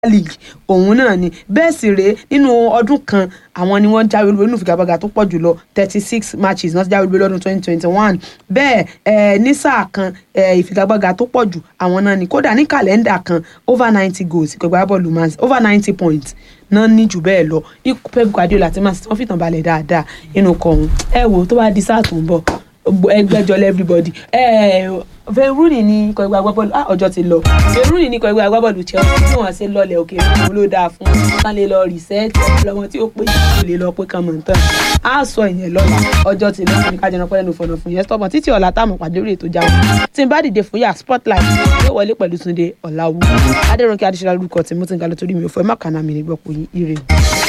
league òun náà ni bẹ́ẹ̀ sì rèé nínú ọdún kan àwọn ni wọ́n jáwé olúborí nínú ìfigagbága tó pọ̀ jùlọ thirty six matches náà ti jáwé olúborí lọ́dún twenty twenty one bẹ́ẹ̀ eh, ní sáà kan eh, ìfigagbága tó pọ̀ jù àwọn náà ni kódà ní kàlẹ́ndà kan over ninety goals ìgbàgbá bọ́ọ̀lù man over ninety points náà ní jù bẹ́ẹ̀ lọ ikú pep guardiola ti máa wọ́n fìtàn balẹ̀ dáadáa inú kọ̀ọ̀hún ẹ wò tó bá di sáà tó ń bọ̀ ẹgbẹ́jọ lẹ́ everybody veruni ní ikọ̀ ẹgbẹ́ agbábọ́ọ̀lù ah ọjọ́ ti lọ veruni ní ikọ̀ ẹgbẹ́ agbábọ́ọ̀lù chelsea tí wọ́n ṣe lọlẹ̀ òkè òun ló dáa fún wọn lè lọ rìsẹ́ẹ̀tì ọlọ́wọ́n tí ó pé kò lè lọ pé kan mọ̀ tán á sọ ìyẹn lọ́la ọjọ́ ti lọ ní kájọ náà lẹ́nu fọ̀nà fún yẹn stọ́mọ̀ títí ọ̀la táwọn pàdé orí ètò jáwé tí n bá dìde fún yà spotlight yóò wọlé pẹ̀lú túnde ọ̀làwù adẹ́rùnkẹ́ adéṣọlá lórúkọ tí mo ti ń ga lọ torí mi ò fẹ́ má kànáà mi nígbà pò yín ire.